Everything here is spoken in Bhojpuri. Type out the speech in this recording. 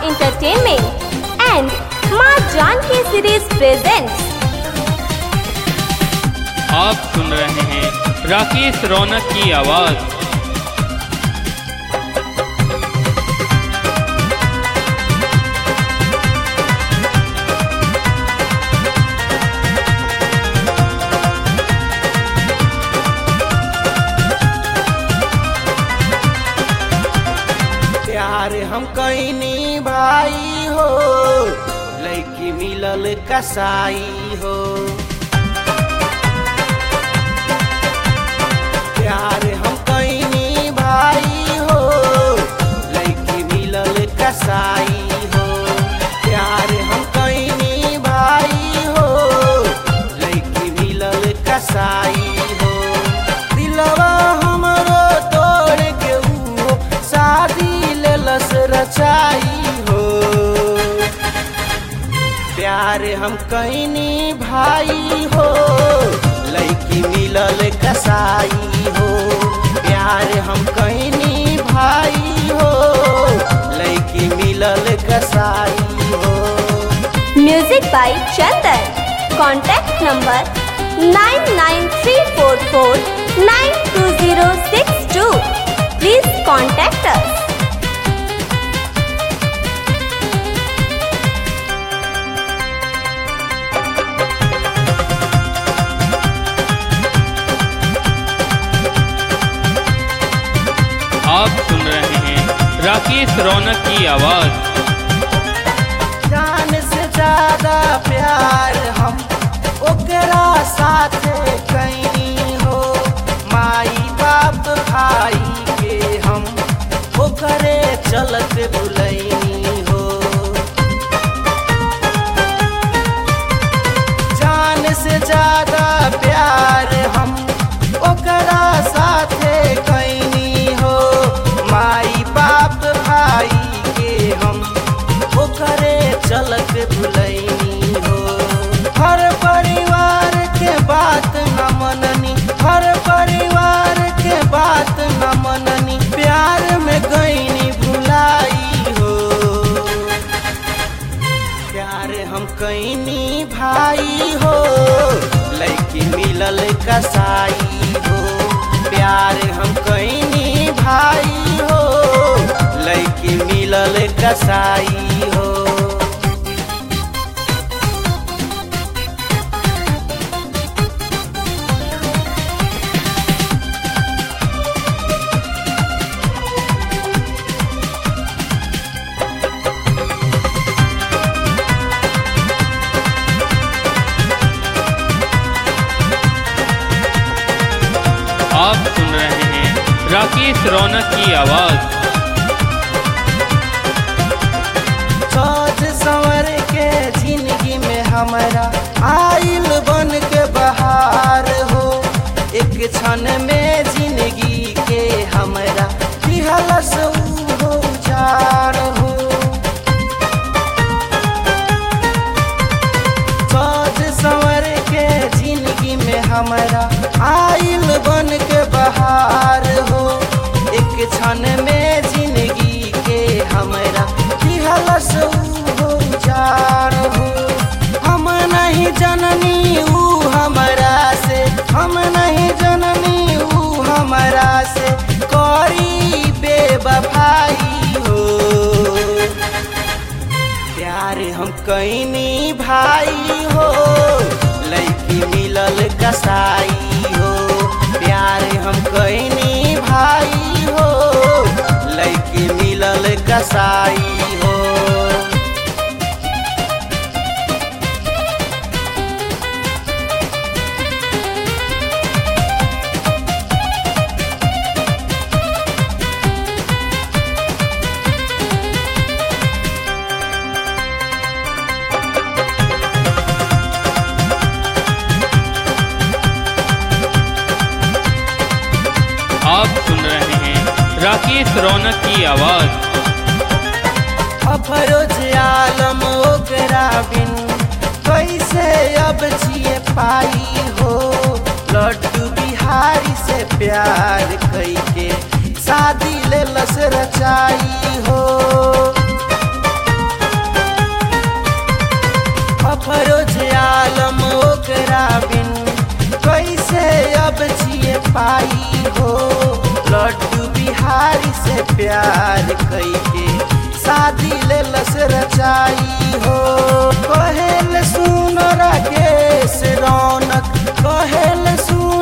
Entertainment and माँ जानकी सीरीज प्रेजेंट्स आप सुन रहे हैं राकेश रौनक की आवाज़ प्यार हम कैनी भाई हो लैकी मिलल कसाई हो प्यार हम कैनी भाई हो लैकी मिलल कसाई हो प्यार हम कैनी भाई हो लैकी मिलल कसाई हो दिलवा हमरो तोड़ के ऊ शादी लेलस रचाई हो प्यार हम कैनी भाई हो लैकी मिलल कसाई हो प्यार हम कैनी भाई हो लैकी मिलल कसाई हो music by Chandan contact number nine nine three four four nine two zero six two please contact us आप सुन रहे हैं राकेश रौनक की आवाज़ जान से ज्यादा प्यार हम ओकरा साथ कैनी हो माई बाप भाई के हम ओकरे चलत बुलैनी हो जान से ज्यादा प्यार हम ओकरा साथ कैनी हो माई बाप भाई के हम ओकरे चलत भुलैनी हो हर परिवार के बात न मननी हर परिवार के बात न मननी प्यार में गईनी भुलाई हो प्यार हम कैनी भाई हो लैकी मिलल कसाई हो प्यार हम कैनी भाई हो लैकी मिलल कसाई हो आप सुन रहे हैं राकेश रौनक की आवाज़ सोच संवर के जिंदगी में हमारा आइल बन के बहार हो एक क्षण में जिंदगी के हमारा दिहलस ऊ हो उजाड़ हो सोच संवर के जिंदगी में हमारा आइल बन के बहार हो एक क्षण में जिंदगी के हमारा दिहलस ऊ हो उजाड़ हो हम नहीं जननी ऊ हमारा से हम नहीं जननी ऊ हमारा से करी बेवफाई हो प्यार हम कैनी भाई हो लैकी मिलल कसाई हो प्यार हम कैनी भाई हो लैकी मिलल कसाई हो आप सुन रहे हैं राकेश रौनक की आवाज़ अफरोज आलम ओकरा बिन कैसे अब जिए पाई हो लड्डू बिहारी से प्यार कैके शादी ले लस रचाई हो बिहारी से प्यार कईके शादी ले लस रचाई हो कहेल सुन राकेश रौनक कहेल सुन